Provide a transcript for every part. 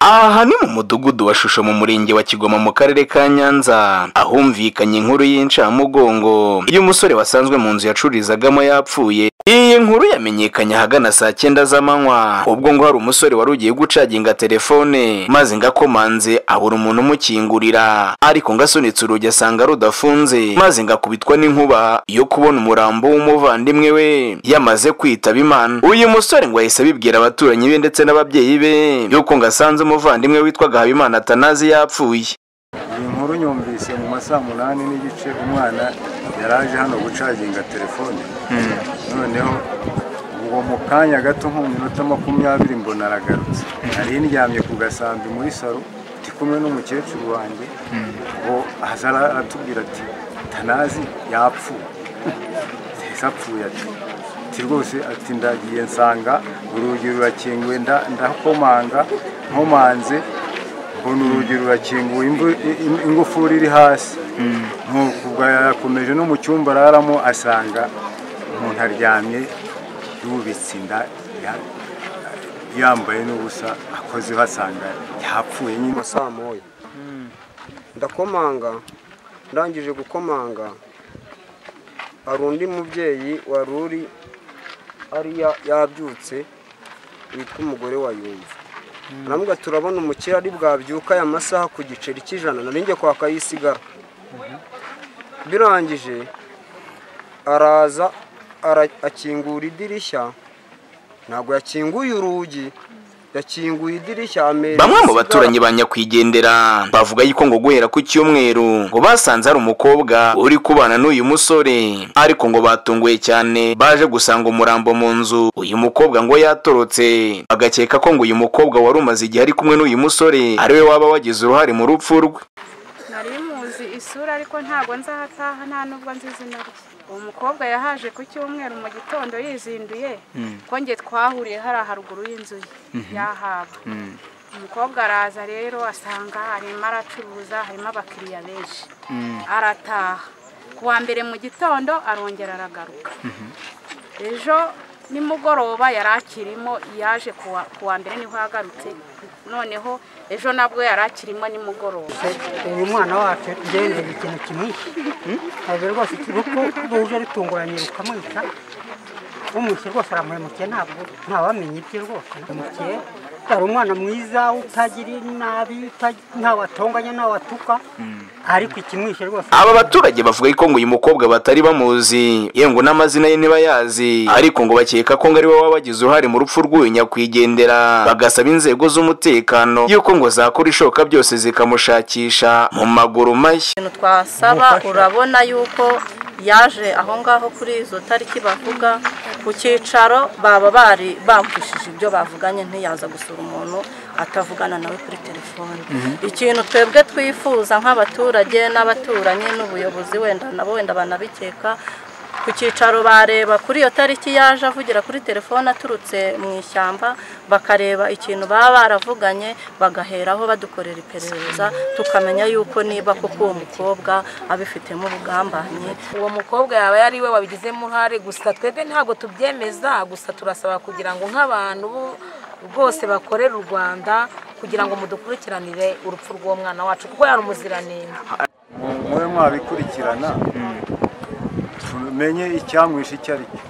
aha ni mu mudugudu wa shusho mu murenge wa kigoma mu karere ka nyanza ahumvikanye inkuru y'incamugongo iyo umusore wasanzwe mu nzu yacururizagamo yapfuye iyi nkuru yamenyekanye ahagana saa cyenda z'amanywa ubwo ngo hari umusore wari ugiye gucaginga telefone maze ngakomanze abura umuntu umukingurira ariko ngasunitse urugi asanga rudafunze maze ngakubitwa n'inkuba yo kubona umurambo w'umuvandimwe we yamaze kwitaba imana uyu musore ngo yahise abibwira abaturanyi be ndetse n'ababyeyi be yuko ngasanze umuvandimwe witwaga habimana atanazi yapfuye iyi nkuru nyumvise mu masaha munani n'igice umwana yari aje hano gucaginga telefone noneho uwo mu kanya gato nko mu minota makumyabiri mbona aragarutse nari ndyamye ku gasambi muri salo ndi kumwe n'umukecuru wanjye uwo aza aratubwira ati tanazi yapfuye ese apfuye ati ati rwose ati ndagiye nsanga urugi rurakinguye nda- ndakomanga nkomanze mbona urugi rurakinguye imvu- i- i- ingufuri iri hasi nuko ubwo yakomeje no mu cyumba araramo asanga umuntu aryamye yubitse inda ya- yambaye n'ubusa akozeho asanga yapfuye nyine saa moya ndakomanga ndangije gukomanga hari undi mubyeyi wari uri ari ya- yabyutse witwa umugore wa yumva namuga turabona umukire ari bwabyuka aya masaha ku giceri cy'ijana nari njye kwaka yisigara birangije araza ara- akingura idirishya ntabwo yakinguye urugi yakinguye idirishya amera bamwe mu isigara. baturanyi ba nyakwigendera bavuga yuko ngo guhera ku cyumweru ngo basanze hari umukobwa uri kubana n'uyu musore ariko ngo batunguye cyane baje gusanga umurambo mu nzu uyu mukobwa ngo yatorotse bagakeka ko ngo uyu mukobwa wari umaze igihe ari kumwe n'uyu musore ariwe waba wagize uruhare mu rupfu rwe nari muzi isura ariko ntabwo nzahataha nta nubwo nzi izina rye uwo mukobwa yahaje ku cyumweru mu gitondo yizinduye ko njye twahuriye hariya haruguru y'inzu ye yahaba umukobwa araza rero asanga arimo aracuruza harimo abakiriya benshi arataha ku wa mbere mu gitondo arongera aragaruka ejo nimugoroba yari akirimo yaje ku wa- ku wa mbere niho yagarutse noneho ejo nabwo yari akirimo nimugoroba uyu mwana wacu yagenze ikintu kimwishe ntabwo rwose ikibuku ruje ritunguranye rukamwica umwishe rwose aramuhemukiye ntabwo ntawamenya ibye rwose aramuhemukiye yari umwana mwiza utagira nabi uta- ntawe atonganya ntawe atuka ariko ikimwishe rwose aba baturage bavuga yuko ngo uyu mukobwa batari bamuzi yewe ngo n'amazina ye ntibayazi ariko ngo bakeka ko ngo ari we waba wagize uruhare mu rupfu rw'uyu nyakwigendera bagasaba inzego z'umutekano yuko ngo zakora ishoka byose zikamushakisha mu maguru mashya ikintu twasaba urabona yuko yaje aho ngaho kuri izo tariki bavuga ku cyicaro baba bari bamvishije ibyo bavuganye ntiyaza gusura umuntu atavugana nawe kuri telefone ikintu twebwe twifuza nk'abaturage n'abaturanyi n'ubuyobozi wenda nabo wenda banabikeka ku cyicaro bareba kuri iyo tariki yaje avugira kuri telefone aturutse mu ishyamba bakareba ikintu baba baravuganye bagaheraho badukorera iperereza tukamenya yuko niba koko uwo mukobwa abifitemo ubugambanyi uwo mukobwa yaba yari we wabigizemo uruhare gusa twebwe ntabwo tubyemeza gusa turasaba kugira ngo nk'abantu bo- rwose bakorere u rwanda kugira ngo mudukurikiranire urupfu rw'uwo mwana wacu kuko yari umuziranenge mube mwabikurikirana tumenye icyamwishe icyo ari cyo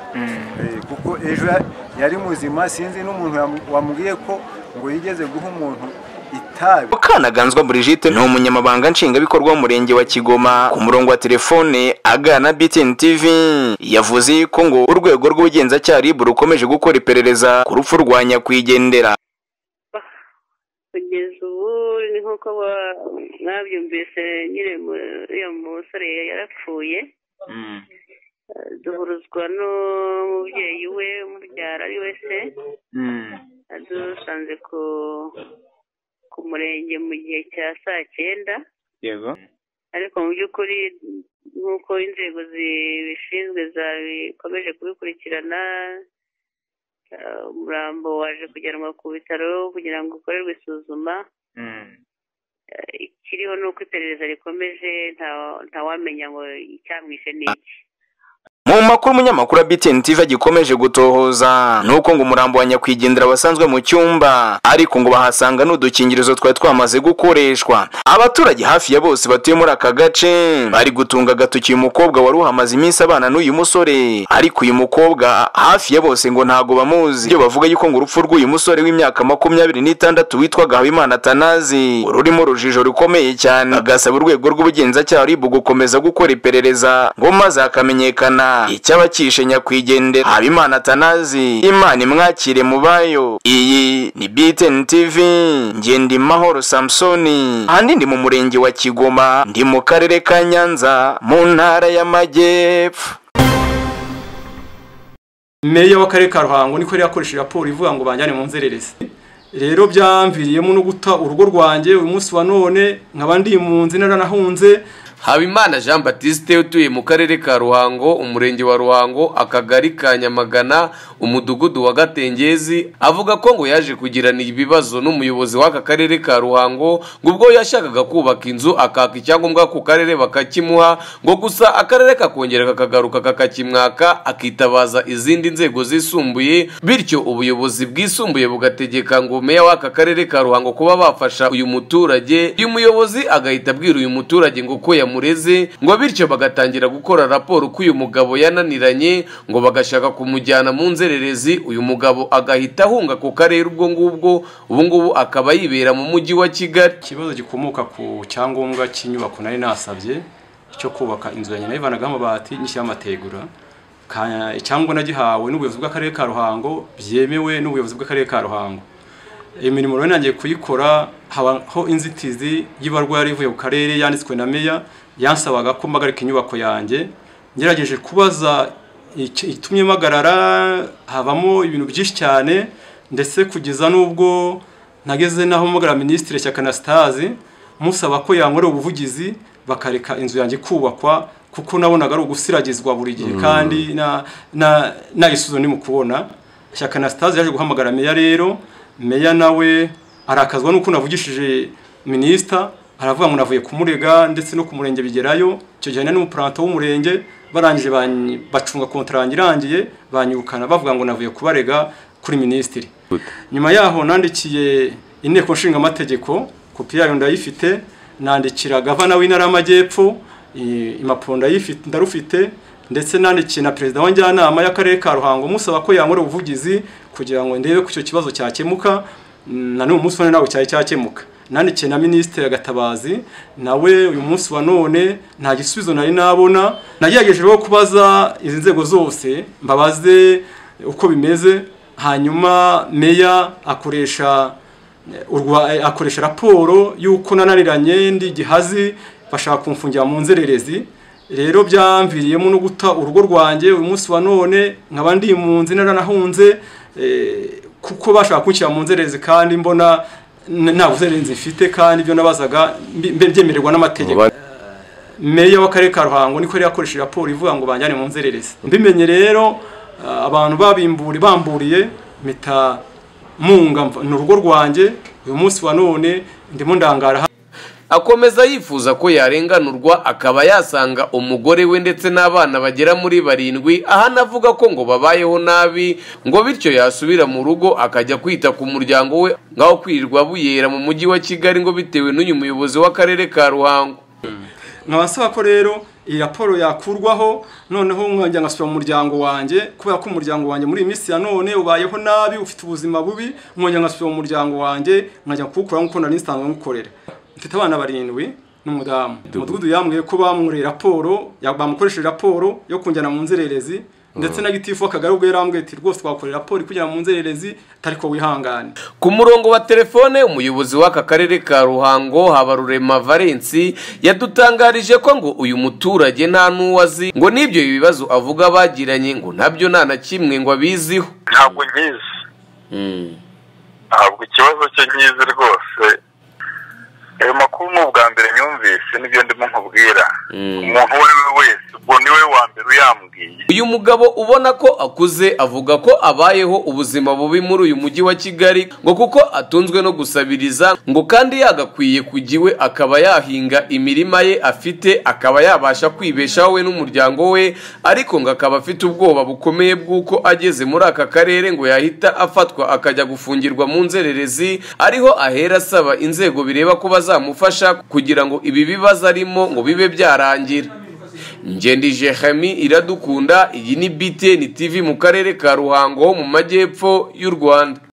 Eh, kuko ejo ya- yari muzima sinzi n'umuntu yamu- wambwiye ko ngo yigeze guha umuntu itabi mukanaganzwa brigitte ni umunyamabanga nshingwabikorwa w'umurenge wa kigoma ku murongo wa telefone aganira na btn tv yavuze yuko ngo urwego rw'ubugenzacyaha rib rukomeje gukora iperereza ku rupfu rwa nyakwigendera kugeza ubu ni nk'uko ba- mwabyumvise nyine mu- uriya musore yarapfuye Eh, duhuruzwa n'umubyeyi we umubyara ari we se adusanze ku ku murenge mu gihe cya saa cyenda yego ariko mu by'ukuri nk'uko inzego zibishinzwe zikomeje kubikurikirana eh, umurambo waje kujyanwa ku bitaro kugira ngo ukorerwe isuzuma Eh, ikiriho ni uko iperereza rikomeje nta- ntawamenya ngo icyamwishe ni iki mu makuru umunyamakuru wa BTN TV agikomeje gutohoza nuko ngo umurambo wa nyakwigendera wasanzwe mu cyumba ariko ngo bahasanga n'udukingirizo twari twamaze gukoreshwa abaturage hafi ya bose batuye muri aka gace bari gutunga agatoki uyu mukobwa wari uhamaze iminsi abana n'uyu musore ariko uyu mukobwa hafi ya bose ngo ntago bamuzi ibyo bavuga yuko ngo urupfu rw'uyu musore w'imyaka makumyabiri n'itandatu witwaga Habimana Tanazi rurimo rujijo rukomeye cyane agasaba urwego rw'ubugenzacyaha RIB gukomeza gukora iperereza ngo maze hakamenyekana icyaba cyishe nyakwigendera Habimana Tanazi Imana imwakire mu bayo iyi ni BTN TV ngende mahoro Samsoni ahandi ndi mu murenge wa Kigoma ndi mu karere ka Nyanza mu ntara y'Amajyepfo meya w'akarere ka ruhango niko yari yakoresheje raporo ivuga ngo banjyane mu nzererezi rero byamviriyemo no guta urugo rwanjye uyu munsi wa none nkaba ndi mu nzu naranahunze habimana jean batiste utuye mu karere ka ruhango umurenge wa ruhango akagari ka nyamagana umudugudu wa gatengezi avuga ko ngo yaje kugirana ibibazo n'umuyobozi w'aka karere ka ruhango ngo ubwo yashakaga kubaka inzu akaka icyangombwa ku karere bakakimuha ngo gusa akarere kakongera kakagaruka kakakimwaka akitabaza izindi nzego zisumbuye bityo ubuyobozi bwisumbuye bugategeka ngo meya w'aka karere ka ruhango kuba bafasha uyu muturage uyu muyobozi agahita abwira uyu muturage ngo ko yamureze ngo bityo bagatangira gukora raporo ko uyu mugabo yananiranye ngo bagashaka kumujyana mu nzererezi uyu mugabo agahita ahunga ku karere ubwo ngubwo ubu ngubu akaba yibera mu mujyi wa kigali ikibazo gikomoka ku cyangombwa cy'inyubako nari nasabye cyo kubaka inzu ya nyina yivanagaho amabati nyishyiraho amategura Ka- icyangombwa nagihawe n'ubuyobozi bw'akarere ka ruhango byemewe n'ubuyobozi bw'akarere ka ruhango imirimo rero nangiye kuyikora habaho inzitizi y'ibarwa yari ivuye ku karere yanditswe na meya yansabaga ko mpagarika inyubako yanjye ngerageje kubaza ic- itumye mpagarara havamo ibintu byinshi cyane ndetse kugeza n'ubwo nageze n'aho mpagara minisitiri shyaka anastase musaba ko yankorera ubuvugizi bakareka inzu yanjye kubakwa kuko nabonaga ari ugusiragizwa buri gihe kandi na- na- nayisuzo ni mu kubona shyaka anastase yaje guhamagara meya rero meya nawe arakazwa nuko navugishije minisita aravuga ngo navuye kumurega ndetse no ku murenge bigerayo icyo gihe nari n'umupuranto w'umurenge barangije banyi- bacunga kontara yanjye irangiye banyirukana bavuga ngo navuye kubarega kuri minisitiri nyuma yaho nandikiye inteko nshinga amategeko kopi yayo ndayifite nandikira gavana w'intara y'amajyepfo i- impapuro ndayifite ndarufite ndetse nandikiye na perezida wa njyanama y'akarere ka ruhango musaba ko yankorera ubuvugizi kugira ngo ndebe ko icyo kibazo cyakemuka Mm, na n'uyu munsi wa none ntabwo cyari cyakemuka nandikiye na minisitiri agatabazi nawe uyu munsi wa none nta gisubizo nari nabona nagerageje rero kubaza izi nzego zose mbabaze uko bimeze hanyuma meya akoresha urwa eh, akoresha raporo y'uko nananiranye ndi gihazi bashaka kumfungira mu nzererezi rero byamviriyemo no guta urugo rwanjye uyu munsi wa none nkaba ndi mu nzu naranahunze eh, kuko bashaka kunshyira mu nzererezi kandi mbona n- nta buzererezi mfite kandi ibyo nabazaga mbi- mbe- byemererwa n'amategeko meya w'akarere ka ruhango niko yari yakoresheje raporo ivuga ngo banjyane mu nzererezi mbimenye rero ah, abantu babimburi bamburiye mpita munga mva- ni urugo rwanjye uyu munsi wa none ndimo ndangara hano. akomeza yifuza ko yarenganurwa akaba yasanga umugore we ndetse n'abana bagera muri barindwi ahana avuga ko ngo babayeho nabi ngo bityo yasubira mu rugo akajya kwita ku muryango we ngaho kwirirwa buyera mu mujyi wa kigali ngo bitewe n'uyu muyobozi w'akarere ka ruhango nkaba nsaba ko rero iyi raporo yakurwaho noneho nkongera ngasubira mu muryango wanjye kubera ko umuryango wanjye muri iyi minsi ya none ubayeho nabi ufite ubuzima bubi nkongera ngasubira mu muryango wanjye nkajya kuwukora nk'uko nari nsanzwe nkukorera mfite abana barindwi n'umudamu umudugudu yambwiye ko bamwuriye raporo ya- bamukoresheje raporo yo kunjyana mu nzererezi ndetse na gitifu w'akagari ubwo yarambwiye ati rwose twakorera raporo ikujyana mu nzererezi atari ko wihangane ku murongo wa telefone umuyobozi w'aka karere ka ruhango habarurema valensi yadutangarije ko ngo uyu muturage nta n'uwo azi ngo n'ibyo bibazo avuga bagiranye ngo nabyo nta na kimwe ngo abiziho ntabwo nyizi ntabwo ikibazo cye nyizi rwose ayo makuru ni ubwa mbere nyumvise nibyo ndimo nkubwira umuntu uwo ari we wese ubwo ni we wa mbere uyambwiye agiye uyu mugabo ubona ko akuze avuga ko abayeho ubuzima bubi muri uyu mujyi wa kigali ngo kuko atunzwe no gusabiriza ngo kandi yagakwiye kujya iwe akaba yahinga imirima ye afite akaba yabasha kwibeshaho we n'umuryango we ariko ngo akaba afite ubwoba bukomeye bw'uko ageze muri aka karere ngo yahita afatwa akajya gufungirwa mu nzererezi ariho ahera asaba inzego bireba ko bazamufasha kugira ngo ibi bibazo arimo ngo bibe byarangira Ngendi Jehemi iradukunda iyi ni BTN TV mu karere ka Ruhango ho mu majyepfo y'u Rwanda